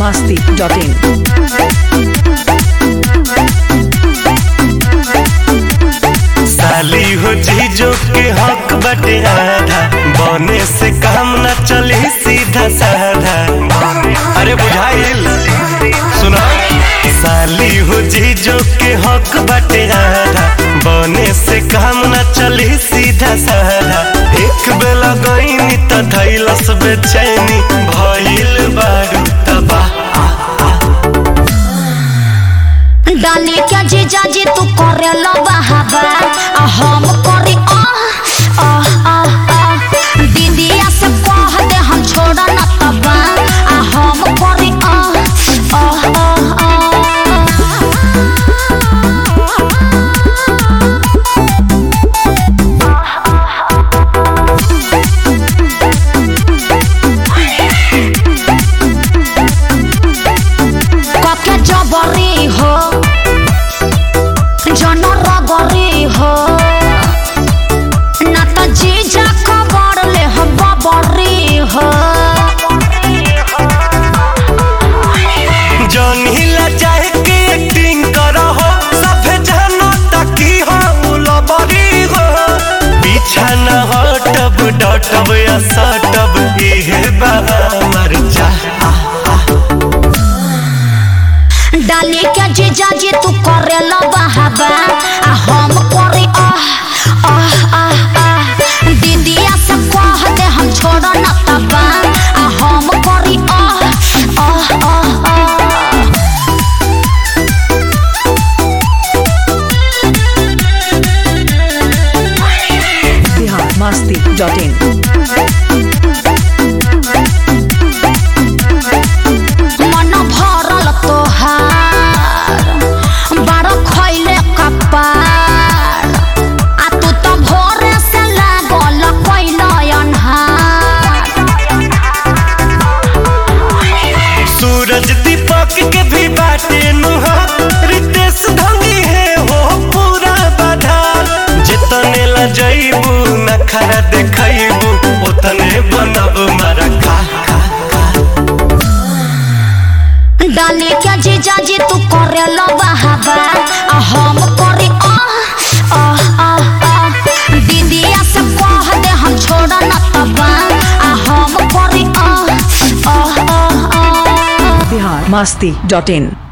masti.in. साली हो जीजो के हक बटे आधा बने से काम न चली सीधा साधा अरे बुझाइल सुना साली हो जीजो के हक बटे आधा बने से काम न चली सीधा साधा एक बेला गईनी त धैलस बेचैनी भइल बारू तबाह डाली क्या जीजा जी तू करे लो बहाबा आ हम करे आ आ आ आ दीदिया से कह दे हम छोड़ा न तबा आ हम करे आ आ आ आ कके जबरी हो जन रगरी हो ना त जीजा खबर ले हम बबरी हो जौनी ला चाहे के एक्टिंग करो हो सभे जानो ताकि हो लबरी हो पीछा न हटब डटब या सटब इहे बा मर जा डाली के जीजा जी तू करे लो बहाबा आ हम करे आ आ आ आ दीदिया से कह दे हम छोड़ न तबा आ हम करे आ आ आ आ Bihar masti.in. मन भरल तोहार बड़ खैले कपार आ तू तो भोरे से लागल कैल अन्हार सूरज दीपक के भी बाटे नुहा रितेश धंगी है हो पूरा बाधा जितने ला जइबू नखरा देखइबू उतने बनब मारा खा खा डाली के जीजा जी तू करे लो बहाबा आ हम करे आ आ आ आ दीदिया से कह दे हम छोड़ न तबा आ हम करे आ आ आ आ Bihar masti.in.